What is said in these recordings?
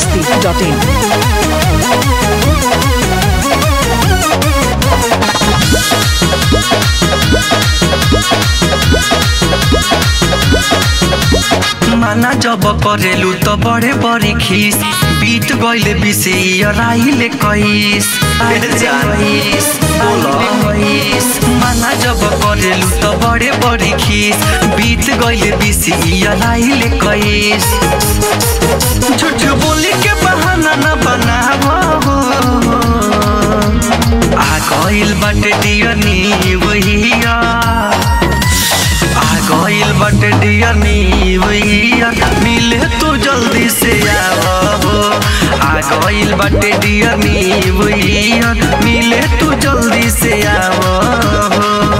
biharmasti.in माना जब करेलू तो बड़े बड़ी खीस बीत गईले बिसे राइले कईस जाइस कईस माना जब करेलू तो बड़े बड़ी खीस बीत गईले बिसे राइले कईस झूठ बोली के बहाना न बनावो आ गइल बाटे दियनी वहिया आ गइल बाटे डियर नीवैया मिले तू जल्दी से आवो आ गइल बाटे डियर नीवैया मिले तू जल्दी से आवो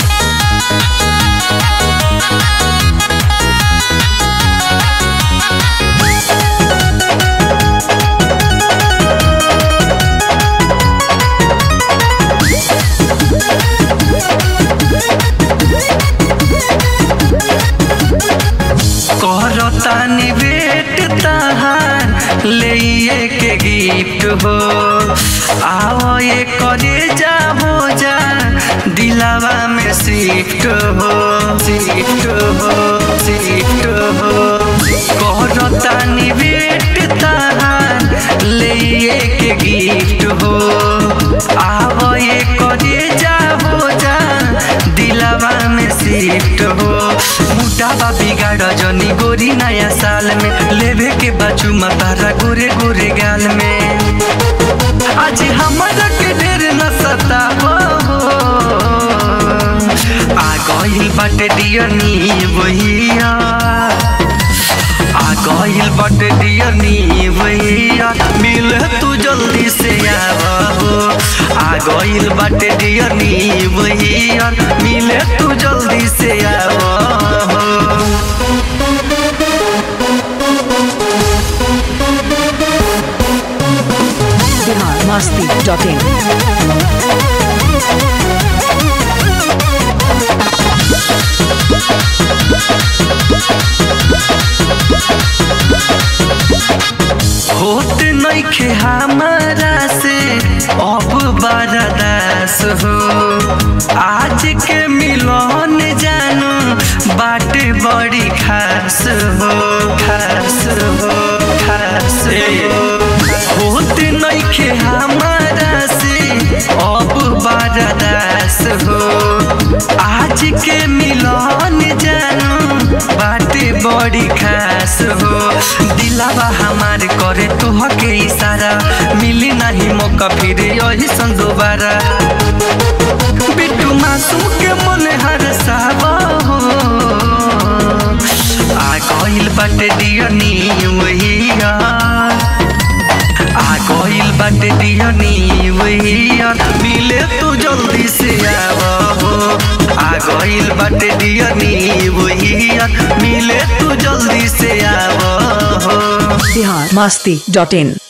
करतानी बेट तहार ले के गिफ्ट हो आओ ये करे जा हो जा दिलावा में शिफ्ट हो शिफ्ट हो शिफ्ट हो करतानी बेट तहार ले के गिफ्ट हो आओ ये करे जा हो जा दिलावा में शिफ्ट हो मुटावा बिगाड़ जनी गोरी नया साल में लेवे के बाजू तारा गोरे गोरे गाल में आज हमारा के ढेर न सतावो आ गइल बाटे दियनी वहिया आ गइल बाटे दियनी वहिया मिले तू जल्दी से आवो आ गइल बाटे दियनी वहिया मिले तू जल्दी से आवो biharmasti.in होत नइखे हमारा से अब बरदास हो आज के मिलन जानू बाटे बड़ी खास हो खास हो खास हो होत नइखे हमारा से अब बरदास हो आज के मिलन जानू बाटे बड़ी खास हो दिलावा हमार करे तोहके इशारा मिली नहीं मौका फिर यही सन दोबारा बिट्टू मासूम के मन हर सावा हो आ गइल बाटे दियनी वहिया आ गइल बाटे दियनी वहिया मिले तू जल्दी से आवो आ गइल बाटे दियनी वहिया मिले तू जल्दी से आवो biharmasti.in